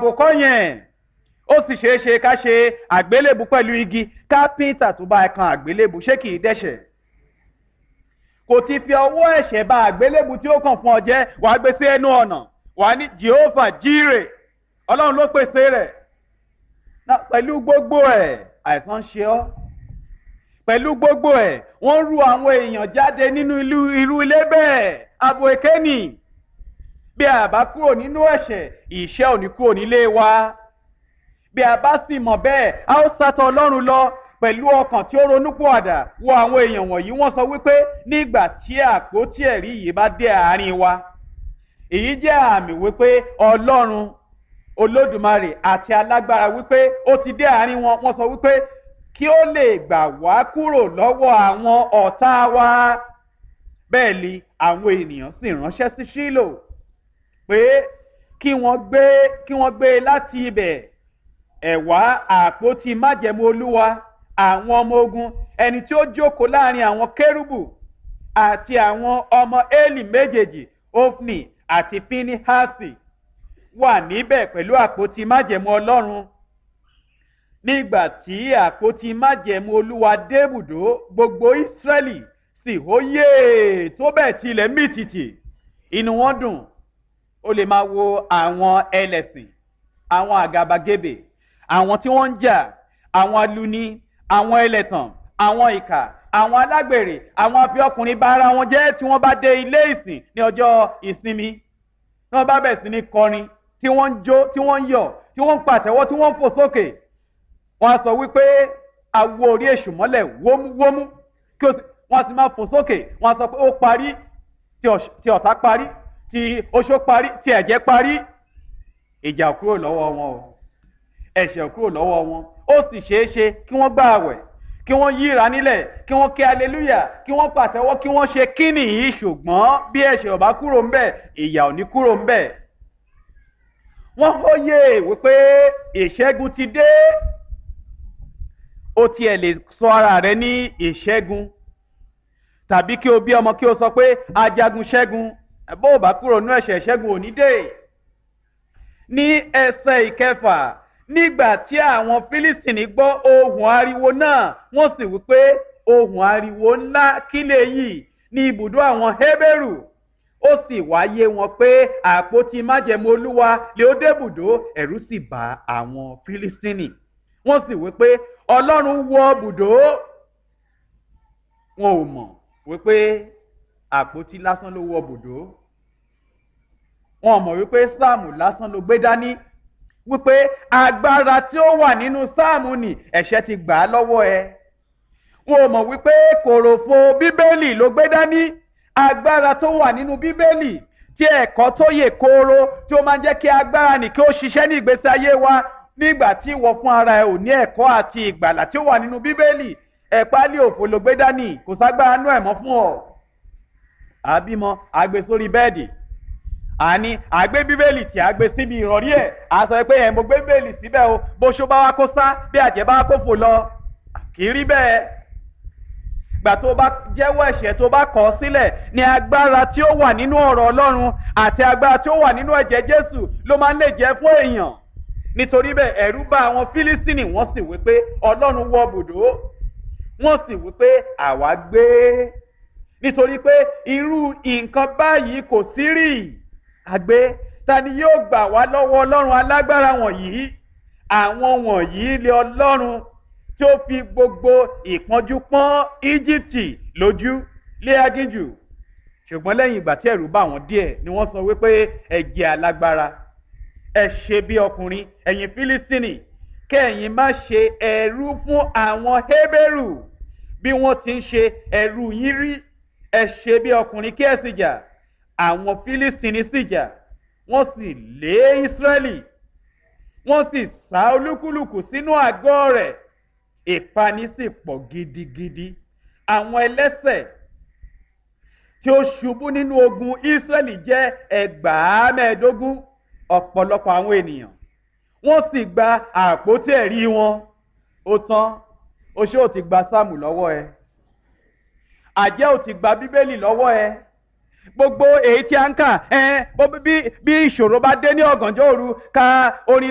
àbòkọ́ yẹn ó sì ṣeé ṣe ká ṣe àgbélébù pẹ̀lú igi kápẹ́ńtà tó bá kan àgbélébù ṣé kì í dẹ́ṣẹ̀ kò ti fi ọwọ́ ẹ̀ṣẹ̀ ba àgbélébù tí ó kàn fún ọ jẹ́ wàá gbé sí ẹnu ọ̀nà wàá ní jehova jíire ọlọ́run ló pèsè rẹ̀ pẹ̀lú gbogbo ẹ̀ àìsàn ń ṣe ọ́ pẹ̀lú gbogbo ẹ̀ wọ́n ru àwọn èèyàn jáde nínú irú ilé bẹ́ẹ̀ abo èkéni bí a bá kúrò nínú ẹ̀ṣẹ̀ ìṣẹ́ ò ní kúrò nílé wa bí a bá sì mọ̀ bẹ́ẹ̀ a ó sátọ̀ ọlọ́run lọ pẹ̀lú ọkàn tí ó ronúpìwàdà wo àwọn èèyàn wọ̀nyí wọ́n sọ wípé nígbà tí àpótí ẹ̀rí yìí bá dé àárín wa èyí jẹ́ àmì wípé ọlọ́run olódùmarè àti alágbára wípé ó ti dé àárín wọn wọ́n sọ wípé kí ó lè gbà wá kúrò lọ́wọ́ àwọn ọ̀tá wa bẹ́ẹ̀ ni àwọn ènìyàn sì ránṣẹ́ sí Ṣílò pé kí wọ́n gbé kí wọ́n gbé láti ibẹ̀ ẹ̀wá àpótí májẹ̀mú olúwa àwọn ọmọ ogun ẹni tí ó jókòó láàrin àwọn kérúbù àti àwọn ọmọ Élì méjèèjì Ofni àti Pinihasi wà níbẹ̀ pẹ̀lú àpótí májẹ̀mú ọlọ́run nígbà tí àpótí májẹ̀mú olúwa débùdó gbogbo Ísírẹ́lì sì hóyè tó bẹ́ẹ̀ tilẹ̀ mìtìtì inú wọn dùn ó lè máa wo àwọn ẹlẹ́sìn àwọn àgàbàgebè àwọn tí wọ́n ń jà àwọn aluni àwọn ẹlẹ́tàn àwọn ìkà àwọn alágbèrè àwọn afi ọkùnrin bá ara wọn jẹ́ tí wọ́n bá dé ilé ìsìn ní ọjọ́ ìsinmi tí wọ́n bá bẹ̀ sí ní kọrin tí wọ́n ń jó tí wọ́n ń yọ̀ tí wọ́n ń pàtẹ́wọ́ tí wọ́n ń fò sókè wọ́n á sọ wípé awo orí èṣù mọ́lẹ̀ wómúwómú kí wọ́n sì máa fò sókè wọ́n á sọ pé ó parí tí ọ̀tá parí tí oṣó parí tí ẹ̀jẹ̀ parí ìjà kúrò lọ́wọ́ wọn o ẹ̀ṣẹ̀ kúrò lọ́wọ́ wọn ó sì ṣeé ṣe kí wọ́n gbà àwẹ̀ kí wọ́n yíra nílẹ̀ kí wọ́n ké aleluya kí wọ́n pàtẹ́wọ́ kí wọ́n ṣe kíni yìí ṣùgbọ́n bí ẹ̀ṣẹ̀ ò bá kúrò ńbẹ̀ ìyà ò ní kúrò ńbẹ̀. wọ́n hóye wípé ìṣẹ́gun ti dé ó tiẹ̀ lè sọ ara rẹ ní ìṣẹ́gun tàbí kí o bí ọmọ kí o sọ pé ajagun ṣẹ́gun bó o bá kúrò nú ẹ̀ṣẹ̀ ṣẹ́gun ò ní dé. ní ẹsẹ̀ ìkẹfà nígbà tí àwọn fílístìnì gbọ́ ohùn ariwo náà wọ́n sì wí pé ohùn ariwo ńlá kílẹ̀ yìí ní ibùdó àwọn hébérù ó sì wáyé wọn pé àpótí májẹ̀mú olúwa lè ó débùdó ẹ̀rù sì bá àwọn fílístìnì wọ́n sì wí pé ọlọ́run wọ bùdó wọn ò mọ̀ wípé àpótí lásán ló wọ bùdó wọn ò mọ̀ wípé sáàmù lásán ló gbé dání wípé agbára tí ó wà nínú sáàmù ni ẹ̀ṣẹ̀ ti gbà á lọ́wọ́ ẹ. wọn ò mọ̀ wípé kòròfo bíbélì ló gbé dání agbára tó wà nínú bíbélì tí ẹ̀kọ́ tó yè kooro tí ó máa ń jẹ́ kí agbára nì kí ó ṣiṣẹ́ ní ìgbésí ayé wa nígbà tí ìwọ fún ara ẹ ò ní ẹ̀kọ́ àti ìgbàlà tí ó wà nínú bíbélì ẹ̀pálí òfò ló gbé dání kò ságbára nú ẹ̀ mọ́ fún ọ. àbímọ àgbè sórí bẹ́ẹ̀dì àní àgbé bíbélì tí a gbé síbi ìrọ̀rí ẹ̀ a sọ pé ẹ̀ mo gbé bíbélì síbẹ̀ o bó ṣó bá wá kó sá bí àjẹ́ bá wá kó fò lọ kì í rí bẹ́ẹ̀. gbà tó bá jẹ́wọ́ ẹ̀ṣẹ̀ tó bá kọ̀ ọ́ sílẹ̀ ni agbára tí ó wà nínú ọ̀rọ̀ ọlọ́run àti agbára tí ó wà nínú ẹ̀jẹ̀ jésù ló máa ń lè jẹ́ fún èèyàn. nítorí bẹ́ẹ̀ ẹ̀rú bá àwọn fílístìnì wọ́n sì wí pé ọlọ́run wọ bùdó wọ́n sì wí pé àwa gbé nítorí pé irú nǹkan báyìí kò sí rí àgbé ta ni yóò gbà wá lọ́wọ́ ọlọ́run alágbára wọ̀nyí àwọn wọ̀nyí lé ọlọ́run tí ó fi gbogbo ìpọ́njú pọ́n íjíbítì lójú lé agínjù ṣùgbọ́n lẹ́yìn ìgbà tí ẹ̀rù bá wọn díẹ̀ ni wọ́n sọ wípé ẹ jẹ́ alágbára ẹ ṣe bí ọkùnrin ẹ̀yin fílístínì kẹ́yìn má ṣe ẹrú fún àwọn hébérù bí wọ́n ti ń ṣe ẹrú yín rí ẹ ṣe bí ọkùnrin kí ẹ sì jà àwọn fílístìnì sì jà wọ́n sì lé ísírẹ́lì wọ́n sì sá olúkúlùkù sínú àgọ́ rẹ̀ ìpani sì pọ̀ gidigidi àwọn ẹlẹ́sẹ̀ tí ó ṣubú nínú ogun ísírẹ́lì jẹ́ ẹgbàá mẹ́ẹ̀ẹ́dógún ọ̀pọ̀lọpọ̀ àwọn ènìyàn wọ́n sì gba àpótí ẹ̀rí wọn ó tán oṣó ò ti gba sáàmù lọ́wọ́ ẹ àjẹ́ ò ti gba bíbélì lọ́wọ́ ẹ gbogbo èyí tí a ń kà ẹ bí ìṣòro bá dé ní ọ̀gànjọ́ òru ka orin.